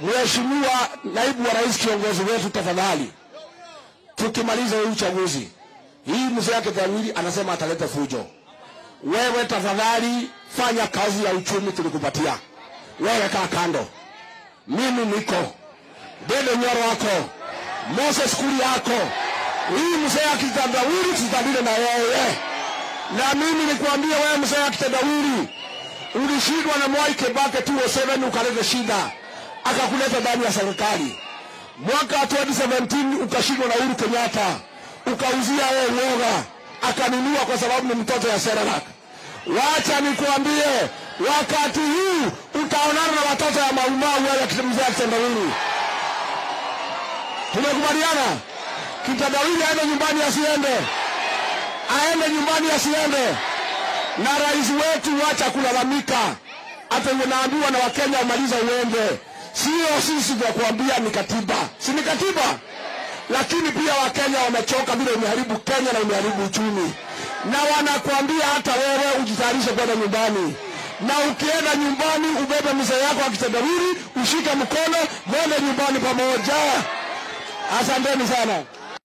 Mheshimiwa naibu wa rais, kiongozi wetu, tafadhali, tukimaliza hii uchaguzi, hii mzee yake Tawili anasema ataleta fujo. Wewe tafadhali fanya kazi ya uchumi tulikupatia, wewe kaa kando, mimi niko Dede Nyoro wako Moses Kuli yako, hii mzee akitandawili tutadile na yeye. Na mimi nikwambie wewe, mzee akitandawili, ulishindwa na Mwai Kibaki 2007 ukaleta shida, akakuleta ndani ya serikali. Mwaka 2017 ukashindwa na Uhuru Kenyatta, ukauzia yeye uoga, akanunua kwa sababu ni mtoto ya Serelak. Wacha nikwambie, wakati huu utaonana na watoto ya Maumau wale mzee akitandawili. Tumekubaliana kitandawili aende nyumbani, asiende, aende nyumbani, asiende. Na rais wetu, wacha kulalamika, hata unaambiwa na Wakenya umaliza uende. Sio sisi vya kuambia ni katiba, si ni katiba, lakini pia Wakenya wamechoka vile umeharibu Kenya na umeharibu uchumi, na wanakuambia hata wewe ujitayarishe kwenda nyumbani na ukienda nyumbani ubebe mzee yako akitendawili, ushike mkono, mwende nyumbani pamoja. Asanteni sana.